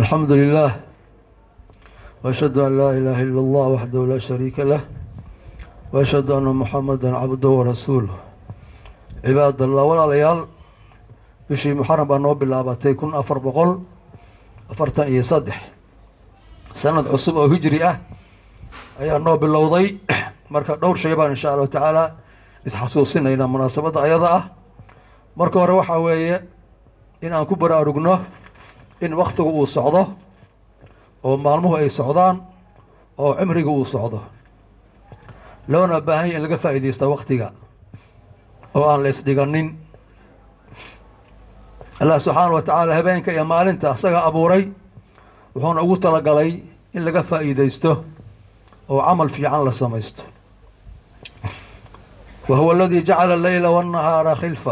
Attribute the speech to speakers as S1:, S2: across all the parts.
S1: الحمد لله وأشهد أن لا إله إلا الله وحده لا شريك له وأشهد أن محمدا عبده ورسوله cibaad allah walaalayaal bishii muxaram baa noo bilaabatay kun afar boqol afartan iyo saddex sanad cusub oo hijri ah ayaa noo bilowday marka dhowr shay baan insha allahu tacaala isxasuusinaynaa munaasabadda ayada ah marka hore waxaa weeye in aan ku baraarugno in waktigu uu socdo oo maalmuhu ay socdaan oo cimriga uu socdo loona baahan ya in laga faa'iidaysta waktiga oo aan la isdhiganin allah subxaana wa tacaala habeenka iyo maalinta asaga abuuray wuxuuna ugu talagalay in laga faa'iidaysto oo camal fiican la samaysto wa huwa aladii jacala alleyla waannahaara khilfa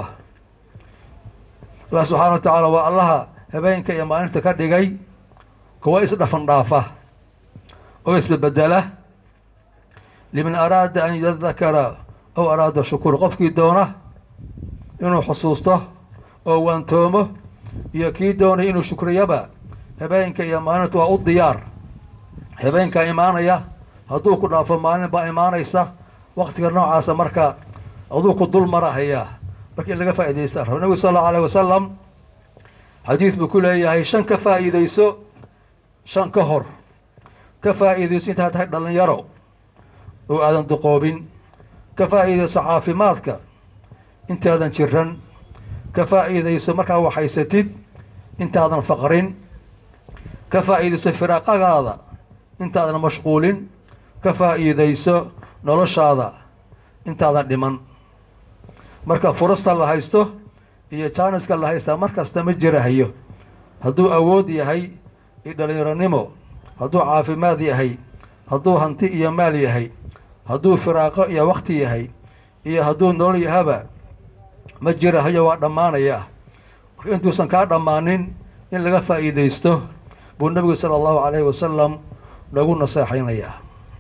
S1: allah subxaana wa tacaala waa allaha habeenka iyo maalinta ka dhigay kuwa isdhafan dhaafa oo isbebedela liman araada an yadakara ow araada shukuur qofkii doona inuu xusuusto oo waantoomo iyo kii doonay inuu shukriyaba habeenka iyo maalinta waa u diyaar habeenkaa imaanaya hadduu ku dhaafo maalin baa imaanaysa waktiga noocaasa marka aduu ku dul marahayaa marka in laga faa'iidaysta rabo nabigu sal allau alayh wasalam xadiid buu ku leeyahay shan ka faa'iidayso shan ka hor ka faa'iidayso intaad tahay dhallinyaro oo aadan duqoobin ka faa'iidayso caafimaadka intaadan jiran ka faa'iidayso markaa waxhaysatid intaadan faqrin ka faa'iidayso firaaqagaada intaadan mashquulin ka faa'iidayso noloshaada intaadan dhiman marka furasta la haysto iyo jaaniska la haystaa mar kasta ma jirahayo hadduu awood yahay iyo dhallinyaronimo hadduu caafimaad yahay hadduu hanti iyo maal yahay hadduu firaaqo iyo wakti yahay iyo hadduu nolol yahaba ma jirahayo waa dhammaanayaa marka intuusan kaa dhammaanin in laga faa'iidaysto buu nebigu sala allahu calayhi wasalam nagu naseexaynayaa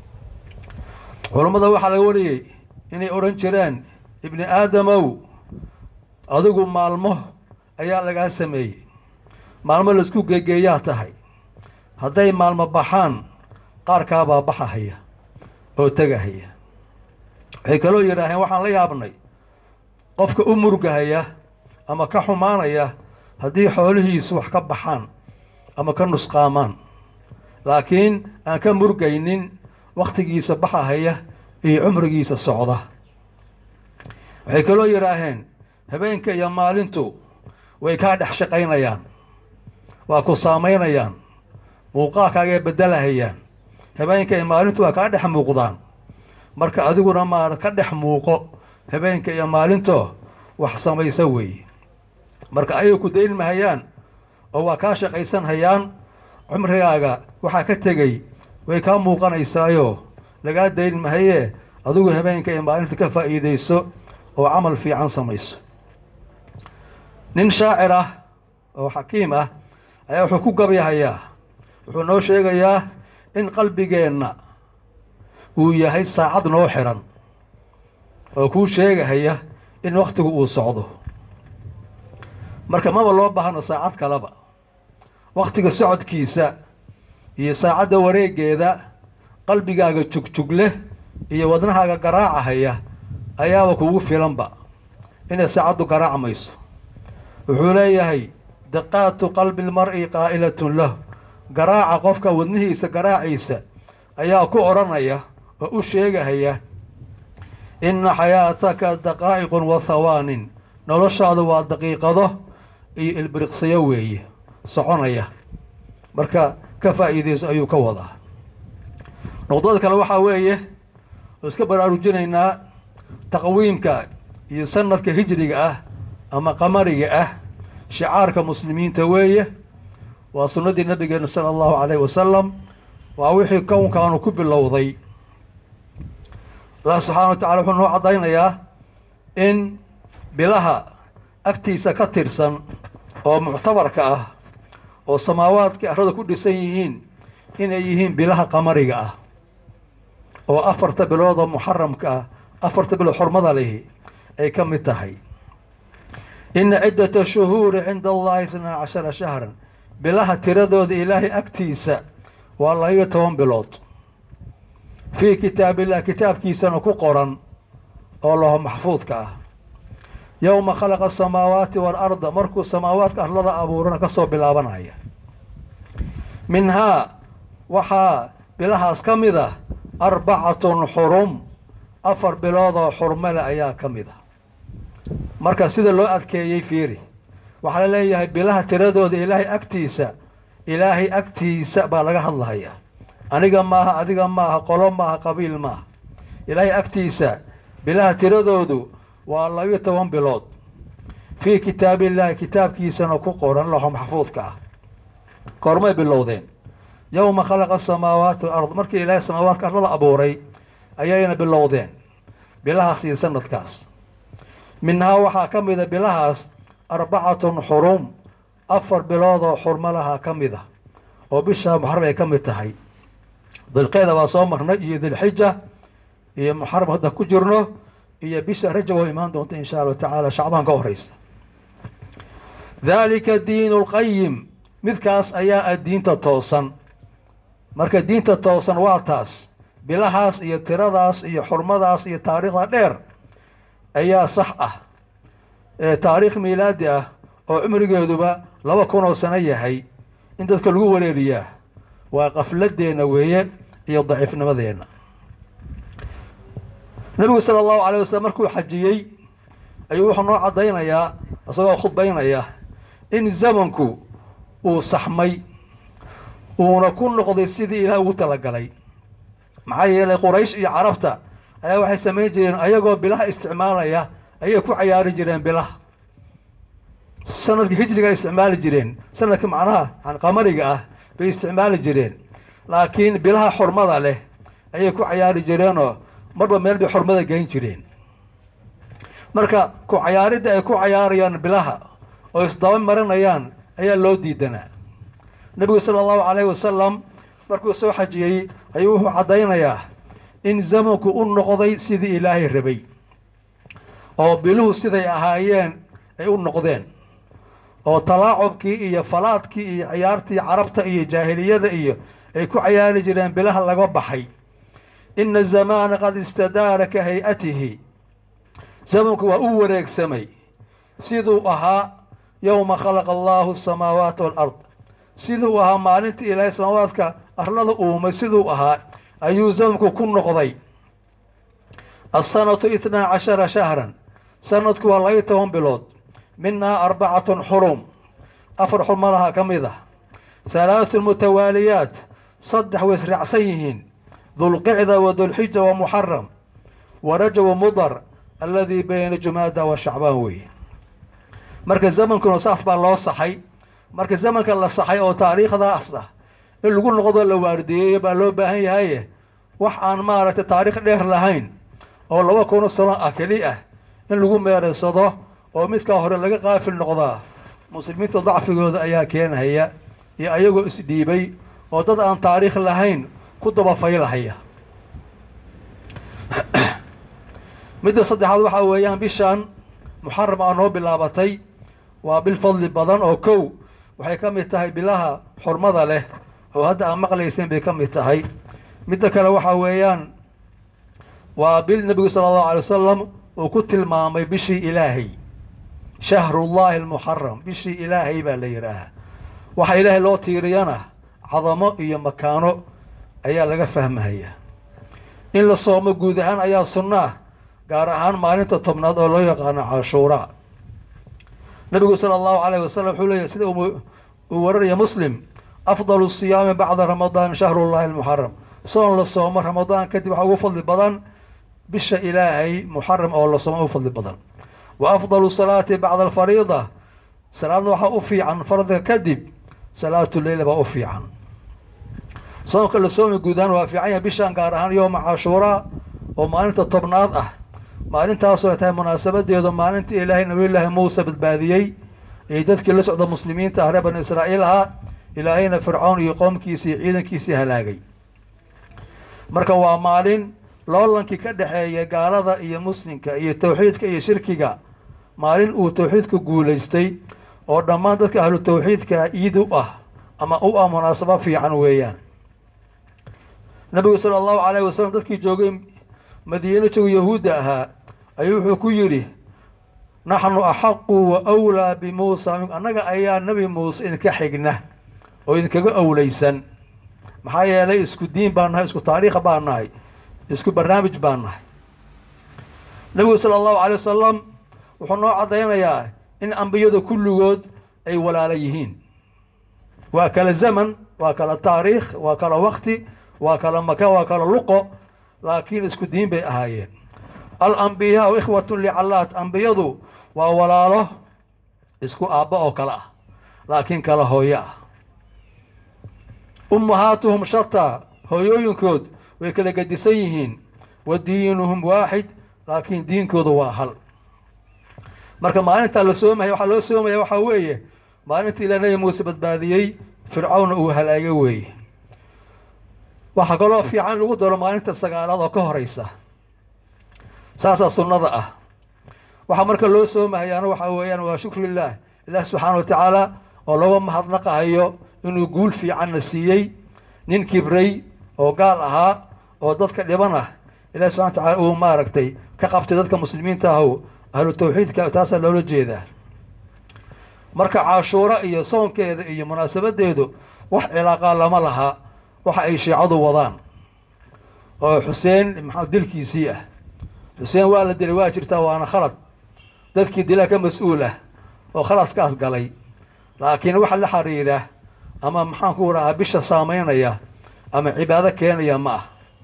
S1: culammada waxaa laga wariyey inay odhan jireen ibni aadamow adigu maalmo ayaa lagaa sameeyey maalmo laisku geegeeyaa tahay hadday maalmo baxaan qaarkaabaa baxahaya oo tegahaya waxay kaloo yidhaaheen waxaan la yaabnay qofka u murgahaya ama ka xumaanaya haddii xoolihiisu wax ka baxaan ama ka nusqaamaan laakiin aan ka murgaynin wakhtigiisa baxahaya iyo cumrigiisa socda waxay kaloo yidhaaheen habeenka iyo maalintu way kaa dhex shaqaynayaan waa ku saamaynayaan muuqaalkaagay beddelahayaan habeenka iyo maalintu waa kaa dhex muuqdaan marka adiguna maa ka dhex muuqo habeenka iyo maalinto wax samaysa weeye marka ayay ku dayn mahayaan oo waa kaa shaqaysan hayaan cumrigaaga waxaa ka tegey way kaa muuqanaysaayo lagaa dayn mahayee adigu habeenka iyo maalinta ka faa'iidayso oo camal fiican samayso nin shaacir ah oo xakiim ah ayaa wuxuu ku gabyahayaa wuxuu noo sheegayaa in qalbigeenna uu yahay saacad noo xiran oo kuu sheegahaya in wakhtigu uu socdo marka maba loo baahno saacad kaleba wakhtiga socodkiisa iyo saacadda wareeggeeda qalbigaaga jugjug leh iyo wadnahaaga garaacahaya ayaaba kugu filanba inay saacaddu garaacmayso wuxuu leeyahay daqaatu qalbi lmar'i qaa'ilatun lahu garaaca qofka wadnihiisa garaaciisa ayaa ku odhanaya oo u sheegahaya inna xayaataka daqaa'iqun wa hawaanin noloshaadu waa daqiiqado iyo ilbiriqsiyo weeye soconaya marka ka faa'iidayso ayuu ka wadaa noqdada kale waxaa weeye oo iska baraarujinaynaa taqwiimka iyo sanadka hijriga ah ama qamariga ah shicaarka muslimiinta weeye waa sunnadii nabigeena sala allahu calayhi wasalam waa wixii kownkaanu ku bilowday allah subxaana wa tacala wuxuu noo caddaynayaa in bilaha agtiisa ka tirsan oo muctabarka ah oo samaawaadka arrada ku dhisan yihiin inay yihiin bilaha qamariga ah oo afarta bilood oo muxaramka ah afarta bilood xurmada lihi ay ka mid tahay ina ciddata shuhuuri cinda allahi itnaa cashara shahran bilaha tiradooda ilaahay agtiisa waa labayo toban bilood fii kitaabillah kitaabkiisana ku qoran oo laho maxfuudka ah yowma khalaqa asamaawaati waalarda markuu samaawaadka arlada abuurana ka soo bilaabanaya minhaa waxaa bilahaas ka mid ah arbacatun xurum afar biloodoo xurmale ayaa ka mid ah marka sida loo adkeeyey fiiri waxaa la leeyahay bilaha tiradooda ilaahay agtiisa ilaahay agtiisa baa laga hadlahayaa aniga maaha adiga maaha qolo maaha qabiil maaha ilaahay agtiisa bilaha tiradoodu waa labiyo toban bilood fii kitaabillaahi kitaabkiisana ku qoran laxo maxfuudka ah koormay bilowdeen yowma khalaqa asamaawaati walard markii ilaahay samaawaadka arlada abuuray ayayna bilowdeen bilahaas iyo sanadkaas minhaa waxaa ka mida bilahaas arbacatun xurum afar biloodoo xurmalaha ka mid a oo bisha muxaram ay ka mid tahay dilqeeda waa soo marnay iyo dilxija iyo muxaram hadda ku jirno iyo bisha rajab oo imaan doonta insha allahu tacaala shacbaan ka horeysa daalika diinu lqayim midkaas ayaa ah diinta toosan marka diinta toosan waa taas bilahaas iyo tiradaas iyo xurmadaas iyo taariikhda dheer ayaa sax ah taariikh miilaadi ah oo cumrigeeduba laba kun oo sano yahay in dadka lagu wareeriyaa waa qafladeenna weeye iyo daciifnimadeenna nebigu sala allahu calay wasalam markuu xajiyey ayuu wuxuu noo caddaynayaa isagoo khudbaynaya in zamanku uu saxmay uuna ku noqday sidii ilaah ugu talagalay maxaa yeelay quraysh iyo carabta ayaa waxay samayn jireen ayagoo bilaha isticmaalaya ayay ku cayaari jireen bilaha sanadka hijriga ay isticmaali jireen sanadka macnaha yani qamariga ah bay isticmaali jireen laakiin bilaha xurmada leh ayay ku cayaari jireenoo marba meel bay xurmada geyn jireen marka ku cayaaridda ay ku cayaarayaan bilaha oo isdaba marinayaan ayaa loo diidanaa nebigu sala allahu calayhi wasalam markuu soo xajiyey ayuu wuxuu caddaynayaa in zamanku u noqday sidii ilaahay rabay oo biluhu siday ahaayeen ay u noqdeen oo talaacubkii iyo falaadkii iyo ciyaartii carabta iyo jaahiliyada iyo ay ku cayaari jireen bilaha laga baxay ina zamaana qad istadaara ka hay-atihi zamanku waa u wareegsamay siduu ahaa yowma khalaqa allaahu asamaawaati waalard siduu ahaa maalintii ilaahay samaawaadka arlada uumay siduu ahaa ayuu zamanku ku noqday asanatu itnaa cashara shahran sanadku waa labayo toban bilood minhaa arbacatun xurum afar xurmalaha ka mid ah halaatun mutawaaliyaat saddex way israacsan yihiin dulqicda wa dulxija wa muxaram wa rajabu mudar alladii bayna jumaada wa shacbaan weeye marka zamankuna saas baa loo saxay marka zamanka la saxay oo taariikhdaas ah in lagu noqdo la waardiyeeyo baa loo baahan yahaye wax aan maaragtay taariikh dheer lahayn oo laba kuno sano ah keli ah in lagu meereysado oo midkaa hore laga qaafil noqdaa muslimiinta dacfigooda ayaa keenhaya iyo ayagoo isdhiibay oo dad aan taariikh lahayn ku dabafaylahaya midda saddexaad waxaa weeyaan bishaan muxaram aa noo bilaabatay waa bil fadli badan oo kow waxay ka mid tahay bilaha xurmada leh oo hadda aan maqlayseen bay ka mid tahay midda kale waxaa weeyaan waa bil nebigu sala allahu alay wasalam uu ku tilmaamay bishii ilaahay shahrullaahi almuxaram bishii ilaahay baa la yidhaahaa waxa ilaahay loo tiiriyana cadamo iyo makaano ayaa laga fahmahaya in la soomo guud ahaan ayaa sunno ah gaar ahaan maalinta tobnaad oo loo yaqaano cashuuraa nebigu sala allahu calayh wasalam wuxuu leeyahy sida uu wararaya muslim afdalu siyaami bacda ramadaan shahrullahi almuxaram soon la soomo ramadaan kadib waxaa ugu fadli badan bisha ilaahay muxaram oo la soomo ugu fadli badan wa afdalu salaati bacda alfariida salaadna waxaa u fiican faradka kadib salaatu leyla baa u fiican soonka la soomi guudaan waa fiican yahay bishaan gaar ahaan yooma cashuuraa oo maalinta tobnaad ah maalintaasoo ay tahay munaasabadeedu maalintii ilaahay nabiyullaahi muuse badbaadiyey ee dadkii la socda muslimiinta ah reer bani israa'iil ahaa ilaahayna fircoon iyo qoomkiisii iyo ciidankiisii halaagay marka waa maalin loolankii ka dhexeeya gaalada iyo muslimka iyo tawxiidka iyo shirkiga maalin uu tawxiidku guulaystay oo dhammaan dadka ahlu tawxiidka iid u ah ama u ah munaasabo fiican weeyaan nabigu sala allahu calayhi wasalam dadkii joogay madiino jooga yahuudda ahaa ayuu wuxuu ku yidhi naxnu axaqu wa awlaa bimuusa minku annaga ayaa nebi muuse idinka xigna oo idinkaga owleysan maxaa yeelay isku diin baan nahay isku taariikha baan nahay isku barnaamij baan nahay nebigu sala allahu calay wasalam wuxuu noo caddaynayaa in ambiyadu kulligood ay walaalo yihiin waa kala zaman waa kala taariikh waa kala wakti waa kala maka waa kala luqo laakiin isku diin bay ahaayeen alambiyaau ikhwatun licallaat ambiyadu waa walaalo isku aabba oo kale ah laakiin kala hooyo ah ummahaatuhum shataa hooyooyinkood way kala gedisan yihiin wa diinuhum waaxid laakiin diinkooda waa hal marka maalintaa la soomaya waxaa loo soomaya waxaa weeye maalintii ilaa nebi muuse badbaadiyey fircawna uu halaagay weeye waxaa kaloo fiican lagu daro maalinta sagaalaad oo ka horeysa saasaa sunnada ah waxaa marka loo soomahayaana waxaa weeyaan waa shukrillaah ilaah subxaana wa tacaala oo looga mahadnaqahayo inuu guul fiicanna siiyey nin kibray oo gaal ahaa oo dadka dhiban ah ilahi subxana wa tacala uu maaragtay ka qabtay dadka muslimiinta ahu ahlu tawxiidka taasaa loola jeedaa marka cashuuro iyo soonkeeda iyo munaasabadeedu wax cilaaqaa lama laha waxa ay shiicadu wadaan oo xuseen maxaa dilkiisii ah xuseen waa la dilay waa jirtaa waana khalad dadkii dilaa ka mas-uul ah oo khaladkaas galay laakiin waxa la xiriira ama maxaan ku rahaa bisha saamaynaya ama cibaado keenaya ma ah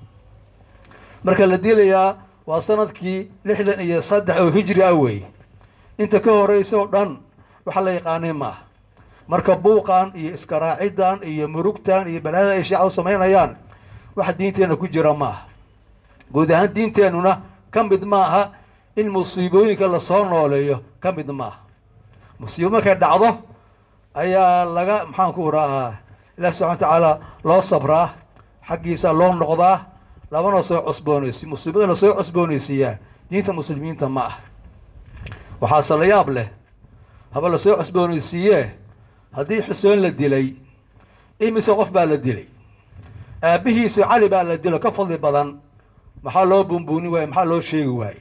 S1: marka la dilayaa waa sanadkii lixdan iyo saddex oo hijri ah weeye inta ka horeysa oo dhan waxa la yaqaanay ma ah marka buuqan iyo iskaraacidan iyo murugtan iyo balaada ay shiicadu samaynayaan wax diinteenna ku jira ma ah guud ahaan diinteennuna ka mid ma aha in musiibooyinka lasoo nooleeyo ka mid ma aha musiibo markay dhacdo ayaa laga maxaan ku rahaa ilahi subxana wa tacaala loo sabraa xaggiisa loo noqdaa labana soo cusboonaysi musiibada la soo cusboonaysiiyaa diinta muslimiinta ma ah waxaase la yaab leh haba la soo cusboonaysiiyee haddii xuseen la dilay imise qof baa la dilay aabbihiisa cali baa la dilo ka fadli badan maxaa loo buunbuuni waaye maxaa loo sheegi waaye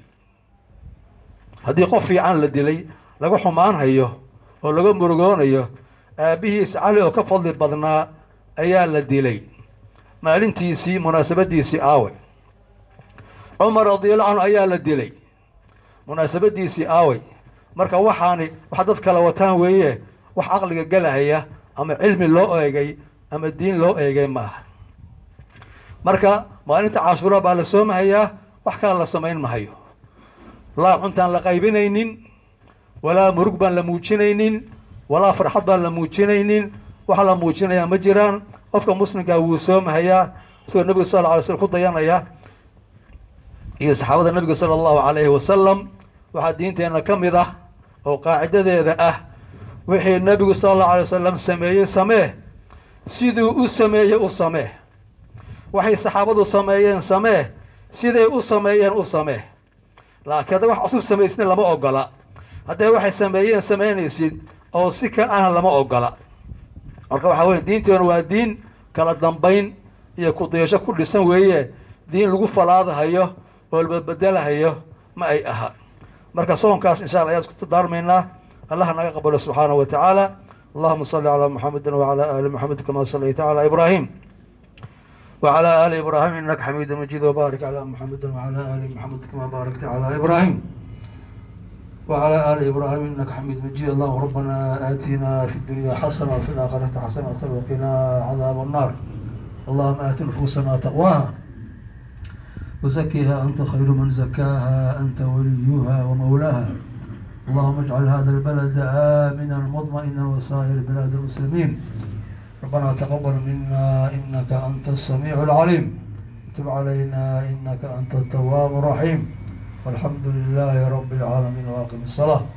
S1: haddii qof fiican la dilay laga xumaan hayo oo laga murugoonayo aabbihiisa cali oo ka fadli badnaa ayaa la dilay maalintiisii munaasabadiisii aaway cumar radiallahu canhu ayaa la dilay munaasabadiisii aaway marka waxaani wax dad kala wataan weeye wax caqliga galahaya ama cilmi loo eegay ama diin loo eegay ma aha marka maalinta cashuura baa la soomahayaa wax kala la samayn mahayo laa cuntaan la qaybinaynin walaa murug baan la muujinaynin walaa farxad baan la muujinaynin waxa la muujinayaa ma jiraan qofka muslimkaa wuu soomahayaa isagoo nebiga sal lla alay slm ku dayanaya iyo saxaabada nebiga sala allahu calayhi wasalam waxaa diinteenna ka mid ah oo qaacidadeeda ah wixii nebigu sala allahu alay wasalam sameeyey samee siduu u sameeyey u samee waxay saxaabadu sameeyeen samee siday u sameeyeen u samee laakiin hadda wax cusub samaysnin lama ogola hadday waxay sameeyeen samaynaysid oo si kal ahna lama ogola marka waxaa weye diinteenu waa diin kala dambayn iyo kudiyasho ku dhisan weeye diin lagu falaadahayo oo labadbedelahayo ma ay aha marka soonkaas insha alla ayaan isku daarmaynaa allah naga qabalo subxaanahu wa tacaala allahuma salli calaa muxamedin wacalaa aali muxamed kama sallayta calaa ibraahim وعلى آل إبراهيم إنك حميد مجيد وبارك على محمد وعلى آل محمد كما باركت على إبراهيم وعلى آل إبراهيم إنك حميد مجيد اللهم ربنا آتنا في الدنيا حسنة وفي الآخرة حسنة وقنا عذاب النار اللهم آت نفوسنا تقواها وزكها أنت خير من زكاها أنت وليها ومولاها اللهم اجعل هذا البلد آمنا مطمئنا وسائر بلاد المسلمين ربنا تقبل منا إنك أنت السميع العليم تب علينا إنك أنت التواب الرحيم والحمد لله رب العالمين وأقم الصلاة